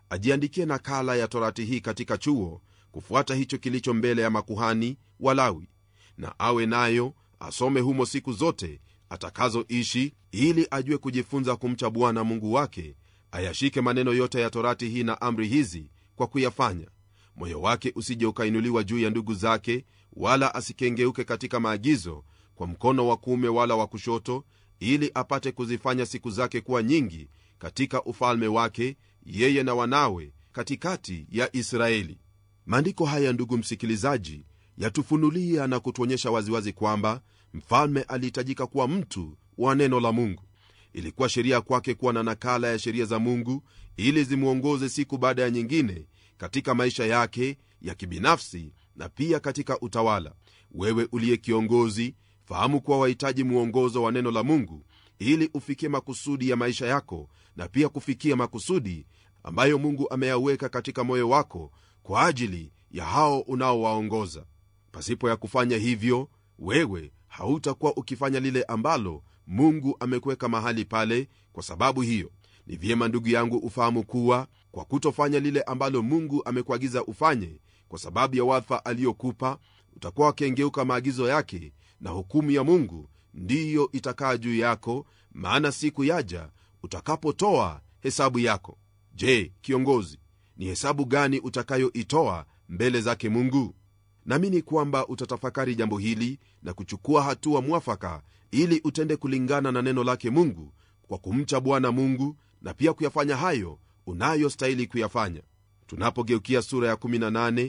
ajiandikie nakala ya torati hii katika chuo kufuata hicho kilicho mbele ya makuhani walawi na awe nayo asome humo siku zote atakazoishi ili ajue kujifunza kumcha bwana mungu wake ayashike maneno yote ya torati hii na amri hizi kwa kuyafanya moyo wake usije ukainuliwa juu ya ndugu zake wala asikengeuke katika maagizo kwa mkono wa kuume wala wa kushoto ili apate kuzifanya siku zake kuwa nyingi katika ufalme wake yeye na wanawe katikati ya israeli maandiko haya ndugu msikilizaji yatufunulia na kutuonyesha waziwazi kwamba mfalme alihitajika kuwa mtu wa neno la mungu ilikuwa sheria kwake kuwa na nakala ya sheria za mungu ili zimwongoze siku baada ya nyingine katika maisha yake ya kibinafsi na pia katika utawala wewe uliye kiongozi fahamu kuwa wahitaji mwongozo wa neno la mungu ili ufikie makusudi ya maisha yako na pia kufikia makusudi ambayo mungu ameyaweka katika moyo wako kwa ajili ya hao unaowaongoza pasipo ya kufanya hivyo wewe hautakuwa ukifanya lile ambalo mungu amekuweka mahali pale kwa sababu hiyo ni vyema ndugu yangu ufahamu kuwa kwa kutofanya lile ambalo mungu amekuagiza ufanye kwa sababu ya wadha aliyokupa utakuwa wakengeuka maagizo yake na hukumu ya mungu ndiyo itakaa juu yako maana siku yaja utakapotoa hesabu yako je kiongozi ni hesabu gani utakayoitoa mbele zake mungu naamini kwamba utatafakari jambo hili na kuchukua hatua mwafaka ili utende kulingana na neno lake mungu kwa kumcha bwana mungu na pia kuyafanya hayo unayostahili kuyafanya tunapogeukia sura ya 18